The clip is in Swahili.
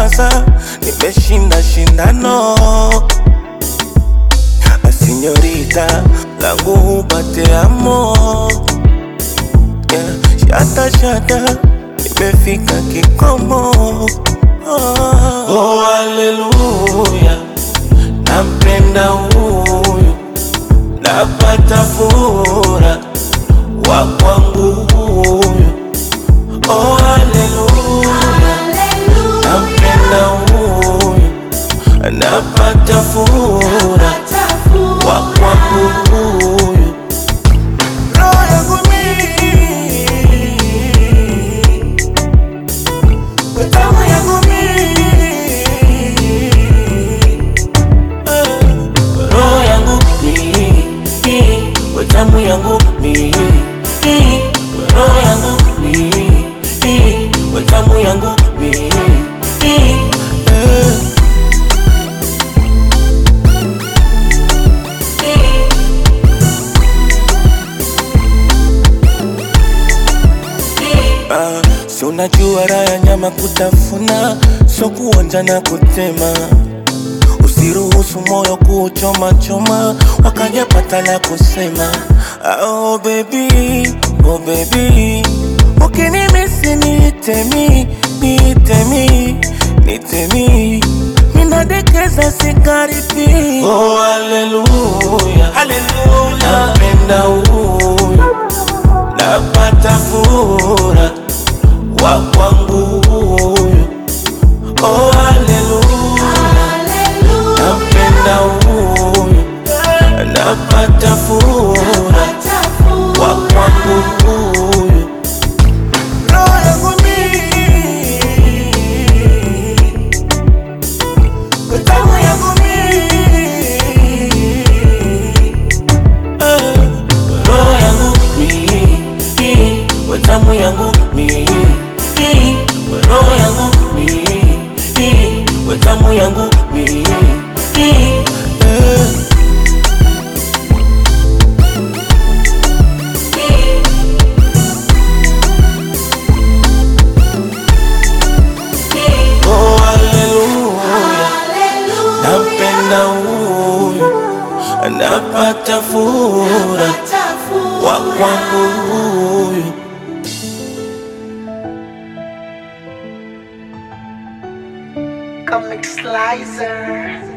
sasa nimeshinda shindano Sinyorita langu hupate amo yeah. Shata shata nimefika kikomo oh, oh, haleluya nampenda huyu napata fura wa kwangu huyu oh, haleluya nampenda huyu napata fura wa kwangu huyu roho yangu mimi tamu yangu mimi roho yangu mimi tamu yangu mimi roho yangu mimi tamu yangu mimi eh. Ah, si unajua raha ya nyama kutafuna, so kuonja na kutema. Usiruhusu moyo kuchoma choma, wakajapata la kusema. Ah, Oh baby, oh baby, ukinimisi nitemi, nitemi, nitemi, minadekeza sigaripi. Oh haleluya, haleluya, napenda huyu napata fura wa kwangu huyu oh haleluya nampenda huyu napata fura wa kwangu huyu roho yangu mimi tamu yangu mimi roho yangu mimi tamu yangu mimi roho yangu mimi tamu yangu mimi Oh haleluya nampenda huyu napata fura wa kwangu huyu Comic Slicer.